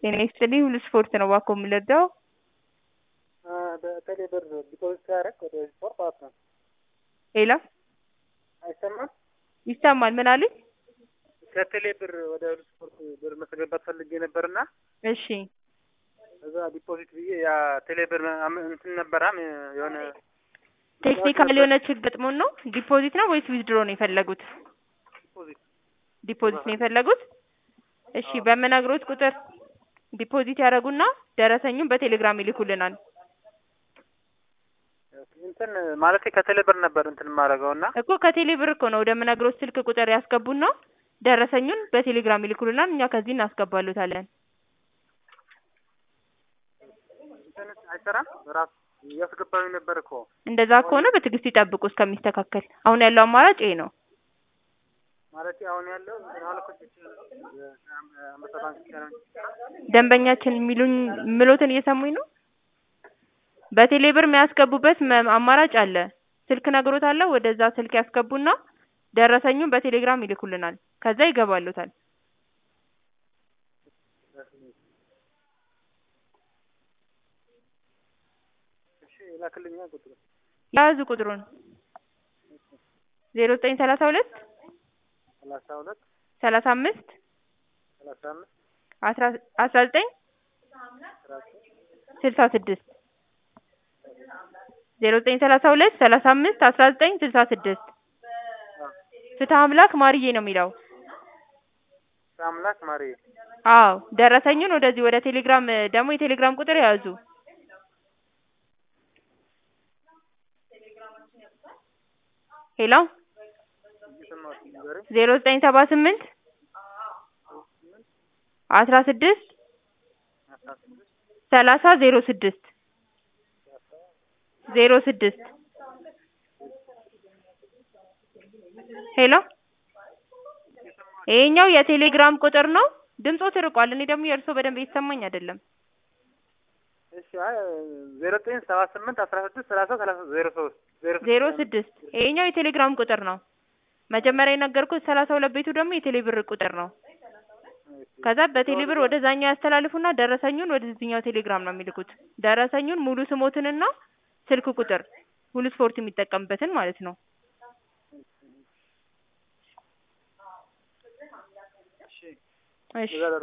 ጤና ይስጥልኝ ሁሉ ስፖርት ነው እባክዎ የምንረዳው? በቴሌ ብር ዲፖዚት ሲያደርግ ወደ ስፖርት ማለት ነው። ሄሎ አይሰማም? ይሰማል ምን አሉኝ? ከቴሌ ብር ወደ ሁሉ ስፖርት ብር ማስገባት ፈልጌ ነበርና እሺ እዛ ዲፖዚት ብዬ ያ ቴሌ ብር አም- እንትን ነበራም የሆነ ቴክኒካል የሆነ ችግር ገጥሞን ነው ዲፖዚት ነው ወይስ ዊዝድሮ ነው የፈለጉት? ዲፖዚት ዲፖዚት ነው የፈለጉት? እሺ በምነግሮት ቁጥር ዲፖዚት ያደርጉና ደረሰኙን በቴሌግራም ይልኩልናል። እንትን ማለት ከቴሌ ብር ነበር እንትን የማደርገው እና እኮ ከቴሌ ብር እኮ ነው ወደምነግሮት ስልክ ቁጥር ያስገቡና ደረሰኙን በቴሌግራም ይልኩልናል። እኛ ከዚህ እናስገባሉታለን። እንትን አይሰራም ራሱ እያስገባኝ ነበር እኮ እንደዛ ከሆነ በትዕግስት ይጠብቁ እስከሚስተካከል። አሁን ያለው አማራጭ ይሄ ነው። ማለት አሁን ያለው እንትን አልኮች አንበሳ ባንክ ብቻ ነው እንጂ ደንበኛችን የሚሉኝ ምሎትን እየሰሙኝ ነው። በቴሌ ብር የሚያስገቡበት መ- አማራጭ አለ። ስልክ ነግሮታለሁ። ወደዛ ስልክ ያስገቡና ደረሰኙን በቴሌግራም ይልኩልናል። ከዛ ይገባሉታል። እሺ ላክልኛ ቁጥሩ ያዙ ቁጥሩን ዜሮ ዘጠኝ ሰላሳ ሁለት ሰላሳ ሁለት ሰላሳ አምስት ሰላሳ አምስት አስራ አስራ ዘጠኝ ስልሳ ስድስት ዜሮ ዘጠኝ ሰላሳ ሁለት ሰላሳ አምስት አስራ ዘጠኝ ስልሳ ስድስት ፍትህ አምላክ ማርዬ ነው የሚለው። አምላክ ማሪ አዎ ደረሰኙን ወደዚህ ወደ ቴሌግራም ደግሞ የቴሌግራም ቁጥር ያዙ ሄሎ እየሰማሁት ንገረኝ ዜሮ ዘጠኝ ሰባ ስምንት አስራ ስድስት አስራ ስድስት ሰላሳ ዜሮ ስድስት ዜሮ ስድስት ሄሎ ይሄኛው የቴሌግራም ቁጥር ነው። ድምጾ ትርቋል። እኔ ደግሞ የእርስዎ በደንብ እየተሰማኝ አይደለም። እሺ አይ ዜሮ ዘጠኝ ሰባ ስምንት አስራ ስድስት ሰላሳ ሰላሳ ዜሮ ሶስት ዜሮ ዜሮ ስድስት ይሄኛው የቴሌግራም ቁጥር ነው። መጀመሪያ የነገርኩት ሰላሳ ሁለት ቤቱ ደግሞ የቴሌ ብር ቁጥር ነው። ከዛ በቴሌ ብር ወደዛኛው ያስተላልፉና ደረሰኙን ወደዚህኛው ቴሌግራም ነው የሚልኩት። ደረሰኙን ሙሉ ስሞትንና ስልክ ቁጥር ሁሉ ስፖርት የሚጠቀምበትን ማለት ነው። እሺ እሺ እዛ